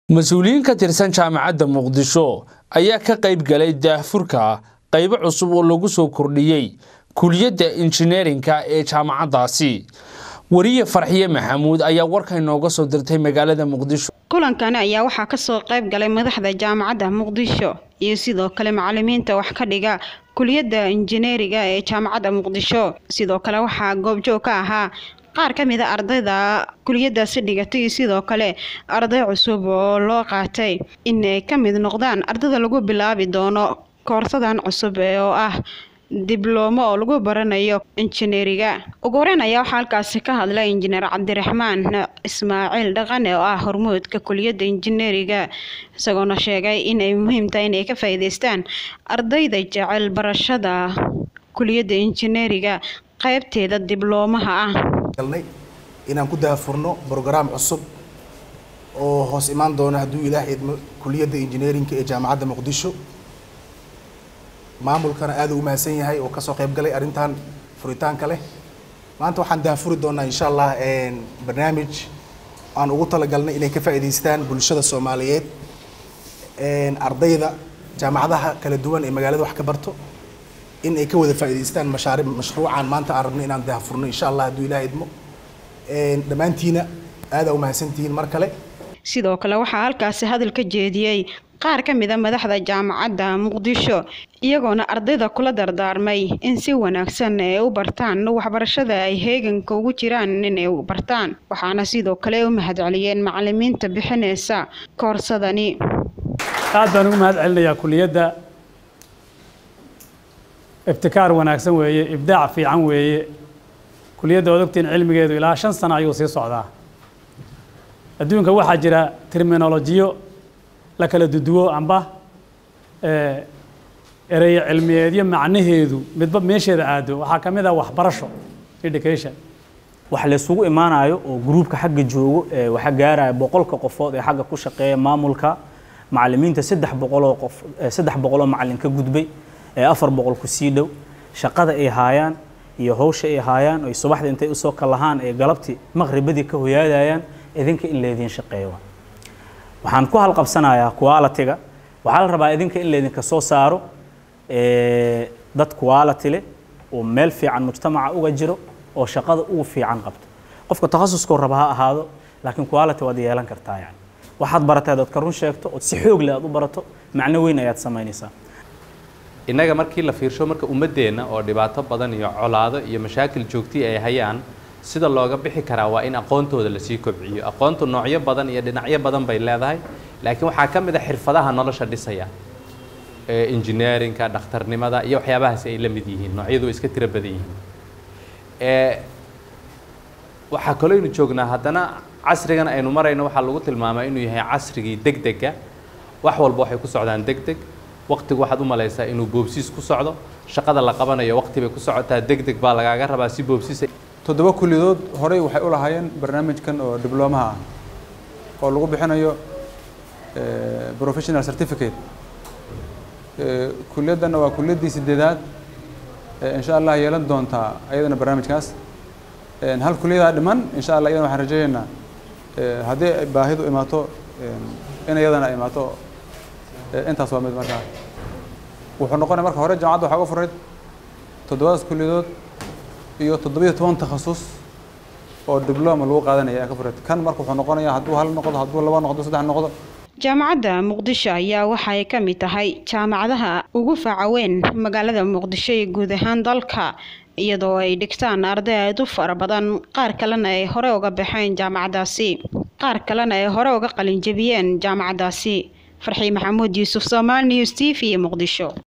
mas-uuliyiin ka tirsan jaamacadda muqdisho ayaa ka qayb galay daahfurka qaybo cusub oo lagu soo kordhiyey kuliyadda injineerinka ee jaamacaddaasi wariye farxiye maxamuud ayaa warka inooga soo dirtay magaalada muqdisho kulankani ayaa waxaa kasoo qayb galay madaxda jaamacadda muqdisho iyo sidoo kale macalimiinta wax ka dhiga kuliyadda injineeriga ee jaamacadda muqdisho sidoo kale waxaa goobjoog ka ahaa qaar ka mid a ardayda kuliyadaasi dhigatay iyo sidoo kale arday cusub oo loo qaatay in ay ka mid noqdaan ardayda lagu bilaabi doono koorsadan cusub oo ah diblomo oo lagu baranayo injineeriga ugu horeyn ayaa waxaa halkaasi ka hadlay injineer cabdiraxmaan ismaaciil dhaqane oo ah hormuudka kuliyadda injineeriga isagoona sheegay inay muhiim tahay inay ka faa'iidaystaan ardayda jecel barashada kuliyadda injineeriga qaybteeda dibloomaha ah galnay inaan ku daafurno brograam cusub oo hoos imaan doona hadduu ilaahay idmo kuliyadda injineerinka ee jaamacadda muqdisho maamulkana aad u mahadsan yahay oo kasoo qayb galay arrintan furitaanka leh maanta waxaan daafuri doonaa insha allah barnaamij aan ugu talagalnay inay ka faa'iidaystaan bulshada soomaaliyeed ardayda jaamacadaha kala duwan ee magaalada wax ka barto in ay ka wada faa'iidaystaan mashaari mashruucan maanta aan rabno inaan daafurno insha allah hadduu ilaah idmo dhammaantiina aada u mahadsantihiin mar kale sidoo kale waxaa halkaasi hadal ka jeediyey qaar ka mid a madaxda jaamacadda muqdisho iyagoona ardayda kula dardaarmay in si wanaagsan ay u bartaan waxbarashada ay heeganka ugu jiraan inay bartaan waxaana sidoo kale u mahadceliyeen macalimiinta bixinaysa koorsadani aad baan ugu mahad celinayaa kuliyadda ibtikaar wanaagsan weeye ibdaac fiican weeye kuliyadda ood ogtiin cilmigeedu ilaa shan sano ayuu sii socdaa adduunka waxaa jira terminolojiyo la kala duduwo amba ereyo cilmiyeedyo macnaheedu midba meesheeda aado waxaa ka mid ah waxbarasho education wax laysugu imaanayo oo gruubka xagga joogo ee waxa gaaraya boqolka qofood ee xagga ku shaqeeya maamulka macalimiinta saddex boqoloo qof saddex boqoloo macalin ka gudbay ee afar boqol ku sii dhow shaqada ay haayaan iyo hawsha ay haayaan oy subaxda intay usoo kalahaan ee galabtii maqribadii ka hoyaadayaan idinka in laydiin shaqeeyo waxaan ku halqabsanayaa quality-ga waxaa la rabaa idinka in laydinka soo saaro dad quality leh oo meel fiican mujtamaca uga jiro oo shaqada ugu fiican qabto qofka takhasuskoo raba ha ahaado laakiin quality waad yeelan kartaa yani waxaad baratay aad ka run sheegto ood si xoog leh aad u barato macno weyn ayaad samaynaysaa innaga markii la fiirsho marka ummaddeenna oo dhibaato badan iyo colaado iyo mashaakil joogti ay hayaan sida looga bixi karaa waa in aqoontooda lasii kobciyo aqoontu noocyo badan iyo dhinacyo badan bay leedahay laakiin waxaa ka mid a xirfadaha nolosha dhisaya engineerinka dhakhtarnimada iyo waxyaabahaasi ay la mid yihiin noocyadu way iska tiro badan yihiin waxaa kalooynu joognaa haddana casrigan aynu marayno waxaa lagu tilmaamaa inuu yahay casrigii deg dega wax walba waxay ku socdaan deg deg waqtigu waxaad u malaysaa inuu boobsiis ku socdo shaqada la qabanayo waqti bay ku socotaa deg deg baa lagaaga rabaa si boobsiis toddoba kulliyadood horey waxay u lahaayeen barnaamijkan oo dibloomaha ah oo lagu bixinayo professional certificate kuliyaddanna waa kuliyaddii sideedaad insha allah yeelan doontaa ayadana barnaamijkaas hal kuliyadaa dhiman insha allah iyadana waxaan rajaynaynaa haddii baahidu imaato in iyadana imaato intaas waa mid markaa wuxuu noqonaya marka hore jaamacadda waxaa uga furayd toddobadaas kuliyadood iyo toddobiyo toban takhasus oo dibloma lagu qaadanaya ayaa ka furayd kan marka wuxuu noqonayaa hadduu hal noqdo hadduu laba noqdo saddex noqdo jaamacadda muqdisho ayaa waxay ka mid tahay jaamacadaha ugu faca weyn magaalada muqdisho iyo guud ahaan dalka iyadoo ay dhigtaan arday aad u fara badan qaar kalena ay hore uga baxeen jaamacaddaasi qaar kalena ay hore uga qalinjabiyeen jaamacaddaasi farxii maxamuud yuusuf soomaali news t v muqdisho